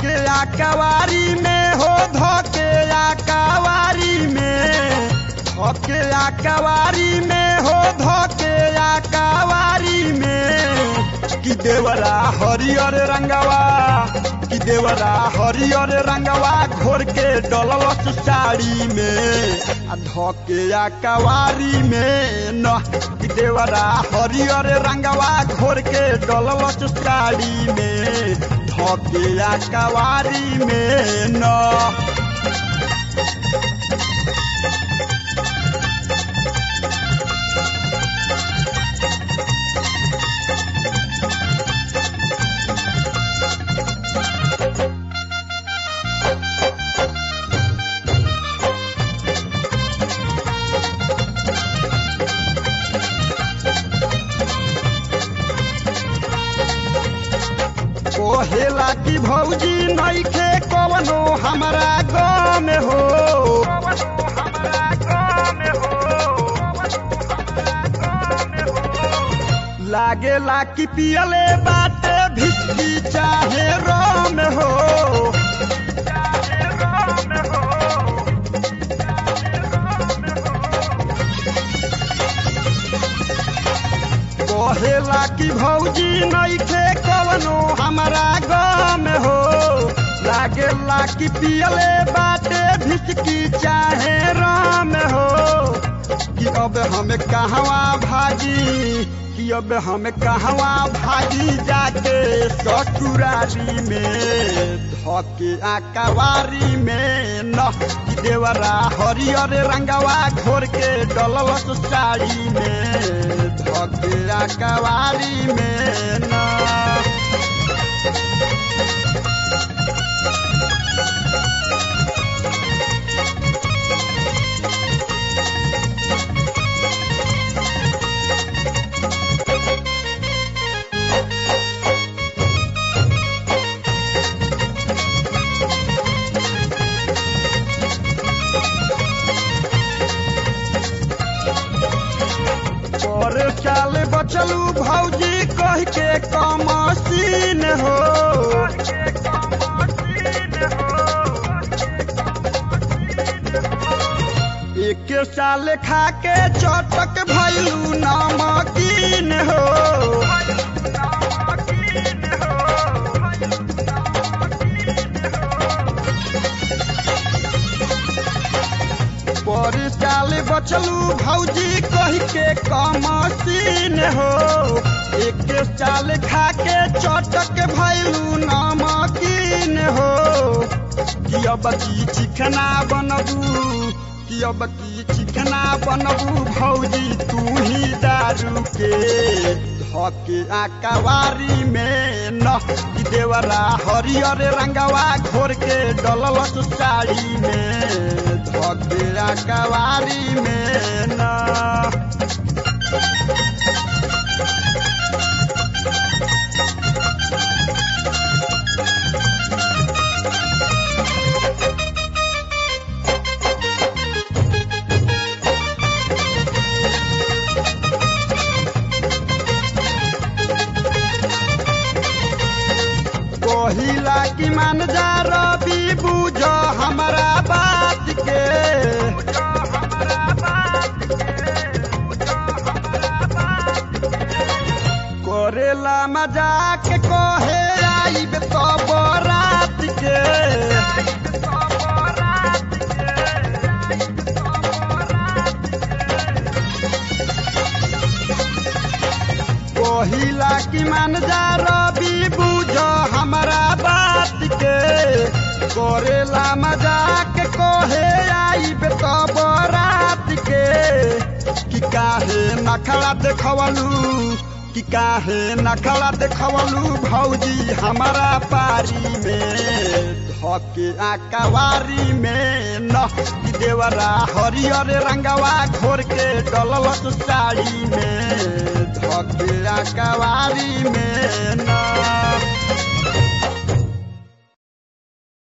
धके आकावारी में हो धके आकावारी में धके आकावारी में हो धके आकावारी में कि देवरा हरियर रंगवा कि देवरा हरियर रंगवा घोर के डललस साड़ी में आ धके आकावारी में न कि देवरा हरियर रंगवा घोर के डललस साड़ी में धके आकावारी में न कोहेला की भौजी नइखे कवनो हमरा गाँव में हो लागेला कि पियले बाटे भिस्की चाहे राम हो कहेला कि भौजी नइखे कवनो हमरा गाँव में हो लागेला कि पियले बाटे भिचकी चाहे राम हो कि अब हम कहवा भागी कि अब हम कहवा भागी जाके ससुरारी में धके आकावारी में न कि देवरा हरियर रंगवा घोर के डललस साड़ी में धके आकावारी में न पर चाल बचलू भौजी कह के कमसीन हो एक साल खा के चटक भैलू नमकीन हो पर साल बचलू भौजी कह के कमसीन हो एक साल खा के चटक भैलू नमकीन हो कि अब की चिकना बनबू कि अब की चिकना बनबू भौजी तू ही दारू के धके आकावारी में न कि देवरा हरियर रंगवा घोर के डललस साड़ी में धके आकावारी में न कहिला कि मान जा रवि बुझ हमरा बात के करेला मजाक कहे आइब तो बरात के कहिला कि मान जा रवि बुझ हमरा बात के करेला मजाक कहे आइब तो बरात के कि काहे नखरा देखवलू कि काहे नखरा देखवलू भौजी हमारा पारी में धके आकावारी में न कि देवरा हरियर रंगवा घोर के डललस साड़ी में धके आकावारी में